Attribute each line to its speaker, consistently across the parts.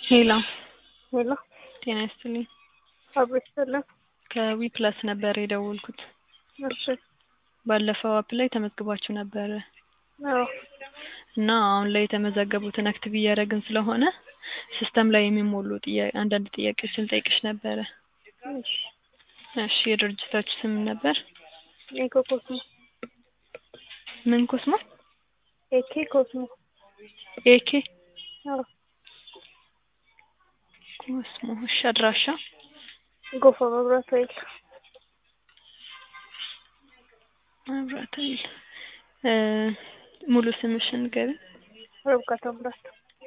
Speaker 1: ሄሎ
Speaker 2: ሄሎ
Speaker 1: ጤና ይስጥልኝ።
Speaker 2: አብሮ ይስጥልን።
Speaker 1: ከዊ ፕላስ ነበር የደወልኩት።
Speaker 2: እሺ
Speaker 1: ባለፈው አፕ ላይ ተመዝግባችሁ ነበረ
Speaker 2: አዎ
Speaker 1: እና አሁን ላይ የተመዘገቡትን አክቲቭ እያደረግን ስለሆነ ሲስተም ላይ የሚሞሉ ጥያ- አንዳንድ ጥያቄዎችን ጠይቅሽ ነበረ።
Speaker 2: እሺ
Speaker 1: እሺ የድርጅታችሁ ስም ነበር?
Speaker 2: ኤኮ ኮስሞ
Speaker 1: ምን ኮስሞ?
Speaker 2: ኤኬ ኮስሞ
Speaker 1: ኤኬ
Speaker 2: አዎ
Speaker 1: ኮስሞ። እሺ አድራሻ?
Speaker 2: ጎፋ መብራት ኃይል
Speaker 1: መብራት ኃይል። እ ሙሉ ስምሽን ንገሪኝ።
Speaker 2: ርብቃ ታምራት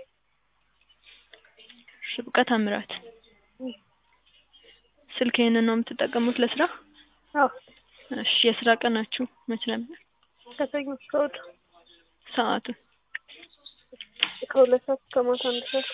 Speaker 1: ርብቃ ታምራት።
Speaker 2: እም።
Speaker 1: ስልክ ይሄንን ነው የምትጠቀሙት ለስራ?
Speaker 2: አዎ
Speaker 1: እሺ የስራ ቀናችሁ መች ነበር?
Speaker 2: ከሰኞ እስከ እሑድ
Speaker 1: ሰዓቱ?
Speaker 2: ከሁለት ሰዓት እስከ ማታ አንድ ሰዓት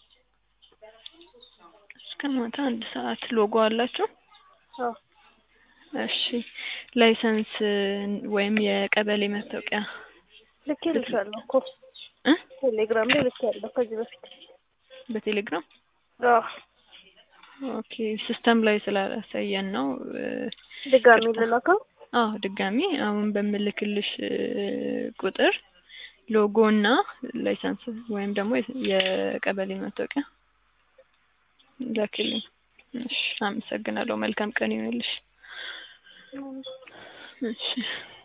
Speaker 1: እስከ ማታ አንድ ሰዓት። ሎጎ አላችሁ?
Speaker 2: አዎ
Speaker 1: እሺ ላይሰንስ ወይም የቀበሌ መታወቂያ
Speaker 2: ልኬልሻለሁ እኮ
Speaker 1: እ
Speaker 2: ቴሌግራም ላይ ልኬያለሁ ከዚህ በፊት
Speaker 1: በቴሌግራም
Speaker 2: አዎ
Speaker 1: ኦኬ ሲስተም ላይ ስላላሳየን ነው እ
Speaker 2: ድጋሚ ልላከው
Speaker 1: አዎ ድጋሚ አሁን በምልክልሽ እ ቁጥር ሎጎ እና ላይሰንስ ወይም ደግሞ የቀበሌ መታወቂያ ላክልኝ። እሺ አመሰግናለሁ። መልካም ቀን ይሁንልሽ። እሺ